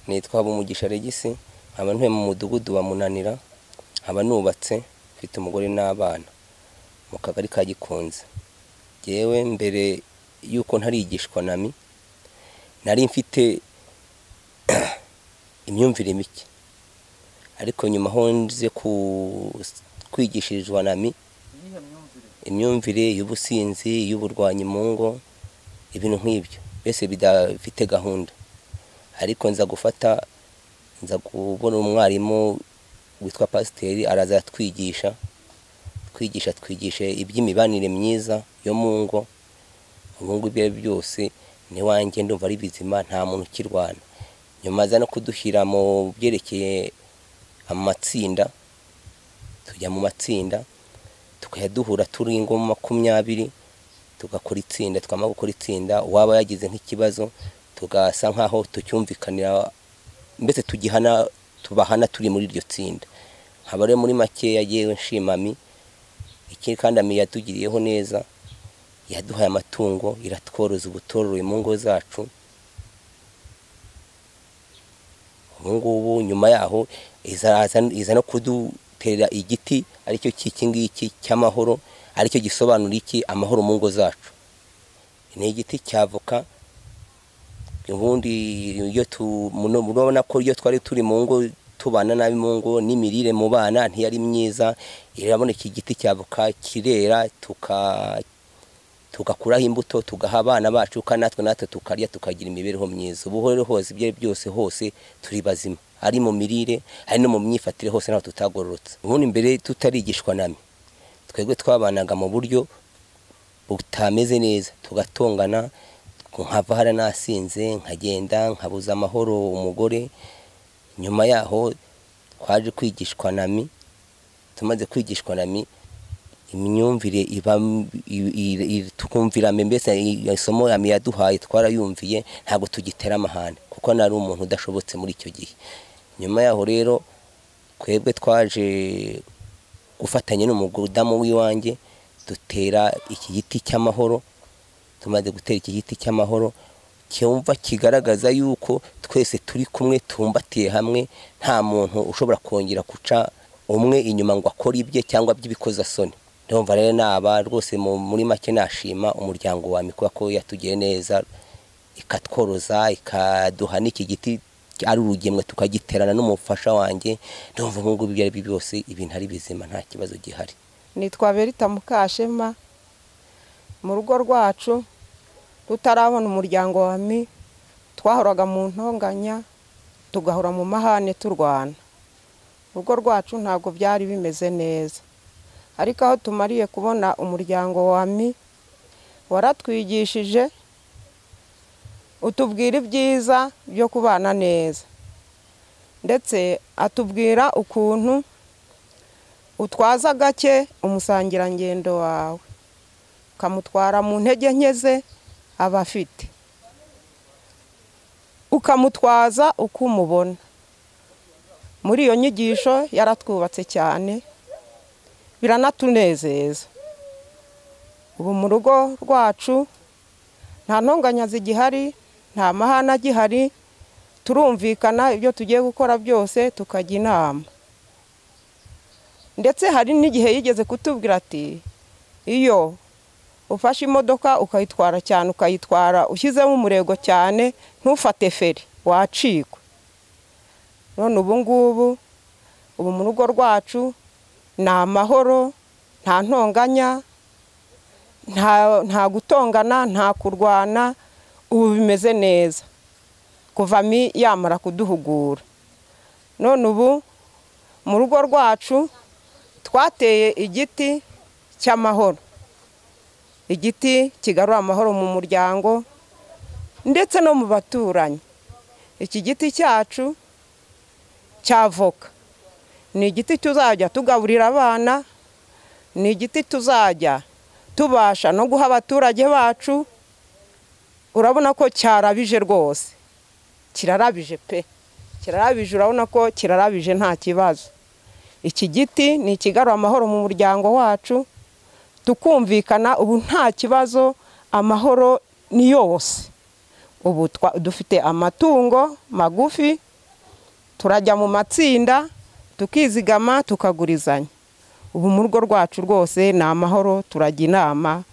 nitwa Bumugisha Regisi nkaba ntuye mu mudugudu wa Munanira nkaba nubatse mfite umugore n'abana mu kagari ka Gikunze yewe mbere y'uko ntarigishwa nami nari mfite imyumvire mike ariko nyuma aho nze ku- kwigishirizwa nami imyumvire y'ubusinzi y'uburwanyi mu ngo ibintu nk'ibyo byose bidafite gahunda ariko nza gufata nza kubona umwarimu witwa pasiteri araza aratwigisha twigisha twigisha iby'imibanire myiza yo mu ngo ubu ngubu ibyo ari byo byose n'iwanjye ndumva ari bizima nta muntu ukirwana nyuma aza no kudushyira mu byerekeye amatsinda tujya mu matsinda tukajya duhura turi ngo makumyabiri tugakora itsinda twamara gukora itsinda uwaba yagize nk'ikibazo tugasa nk'aho tucyumvikanira mbese tugihana tubahana turi muri iryo tsinda nkaba rero muri make yagiyewe nshimami ikindi kandi ami yatugiriyeho neza yaduhaye amatungo iratworoza ubutoroye mu ngo zacu ubu ngubu nyuma yaho izaza iza no kuduterera igiti aricyo cy'iki ngiki cy'amahoro aricyo gisobanura iki amahoro mu ngo zacu ni igiti cy'avoka ubundi iyo tu- muno- murabona ko iyo twari turi mu ngo tubana nabi mu ngo n'imirire mu bana ntiyari myiza irabona iki giti cy'avoka kirera tuka tugakuraho imbuto tugaha abana bacu kandi natwe natwe tukarya tukagira imibereho myiza ubu rero hose ibyo ari byo byose hose turi bazima ari mu mirire ari no mu myifatire hose ntabwo tutagororotse ubundi mbere tutarigishwa nami twebwe twabanaga mu buryo butameze neza tugatongana nkava hari nasinze nkagenda nkabuza amahoro umugore nyuma yaho twaje kwigishwa nami tumaze kwigishwa nami imyumvire iba i- i- i- tukumvira mbi, mbese isomo yami yaduhaye twarayumviye ntabwo tugitera amahane kuko nari umuntu udashobotse muri icyo gihe nyuma yaho rero twebwe twaje gufatanya n'umudamu w'iwanjye dutera iki giti cy'amahoro tumaze gutera iki giti cy'amahoro cyumva kigaragaza yuko twese turi kumwe tumbatiye hamwe nta muntu ushobora kongera guca umwe inyuma ngo akore ibye cyangwa by'ibikozasoni ndumva rero naba rwose mu- muri make nashima umuryango wa mikuba ko yatugiye neza ikatworoza ikaduha n'iki giti ari urugemwe tukagiterana n'umufasha wanjye ndumva ubu ngubu ibyo ari byo byose ibintu ari bizima nta kibazo gihari nitwa berita mukashema mu rugo rwacu tutarabona umuryango wa mi twahoraga mu ntonganya tugahora mu mahane turwana urugo rwacu ntabwo byari bimeze neza ariko aho tumariye kubona umuryango wa mi waratwigishije utubwira ibyiza byo kubana neza ndetse atubwira ukuntu utwaza gake umusangirangendo wawe ukamutwara mu ntege nke ze aba afite ukamutwaza uko umubona muri iyo nyigisho yaratwubatse cyane biranatunezeza ubu mu rugo rwacu nta ntonganya zigihari nta mahana agihari turumvikana ibyo tugiye gukora byose tukajya inama ndetse hari n'igihe yigeze kutubwira ati iyo ufashe imodoka ukayitwara cyane ukayitwara ushyizemo umurego cyane ntufate feri wacikwa none ubu ngubu ubu mu rugo rwacu ni amahoro nta ntonganya nta- nta gutongana nta kurwana ubu bimeze neza kuva mi yamara kuduhugura none ubu mu rugo rwacu twateye igiti cy'amahoro igiti kigarura amahoro mu muryango ndetse no mu baturanyi iki giti cyacu cy'avoka ni igiti tuzajya tugaburira abana ni igiti tuzajya tubasha no guha abaturage bacu urabona ko cyarabije rwose kirarabije pe kirarabije urabona ko kirarabije nta kibazo iki giti ni ikigarura amahoro mu muryango wacu tukumvikana ubu nta kibazo amahoro ni yose ubu twa- dufite amatungo magufi turajya mu matsinda tukizigama tukagurizanya ubu mu rugo rwacu rwose ni amahoro turajya inama